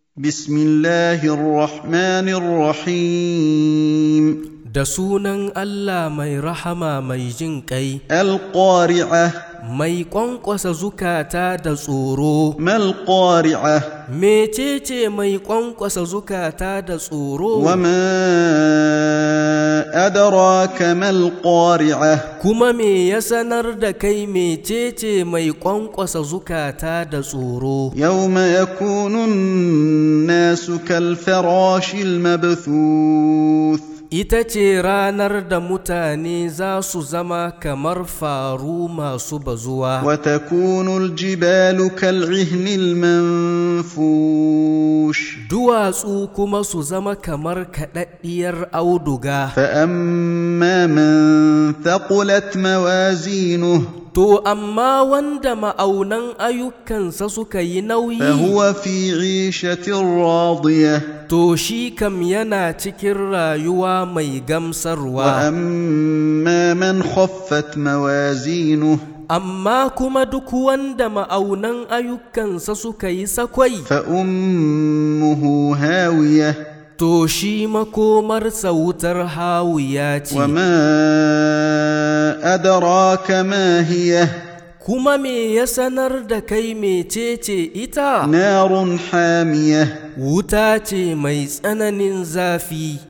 بسم الله الرحمن الرحيم da sunan Allah mai rahama mai jin ƙai, القارعة mai ƙwanƙwasa zukata da tsoro. ما القارعة Mecece mai ƙwanƙwasa zukata da tsoro? وما أدراك ما القارعة Kuma me ya sanar da kai mecece mai ƙwanƙwasa zukata da tsoro? يوم يكون الناس كالفراش المبثوث Ita ce ranar da mutane za su zama kamar faru masu bazuwa. وتكون الجبال كالعهن المنفوش Duwatsu kuma su zama kamar kaɗaɗɗiyar auduga. فأما من ثقلت موازينه To, amma wanda ma'aunan ayyukansa suka yi nauyi, فهو في عيشة راضية to shi kam yana cikin rayuwa mai gamsarwa. وأما من خفت موازينه Amma kuma duk wanda ma'aunan ayyukansa suka yi sakwai, فأمه هاوية to shi makomarsa wutar hawiya ce. وما أدراك ما هي Kuma me ya sanar da kai mecece ita? نار حامية Wuta ce mai tsananin zafi.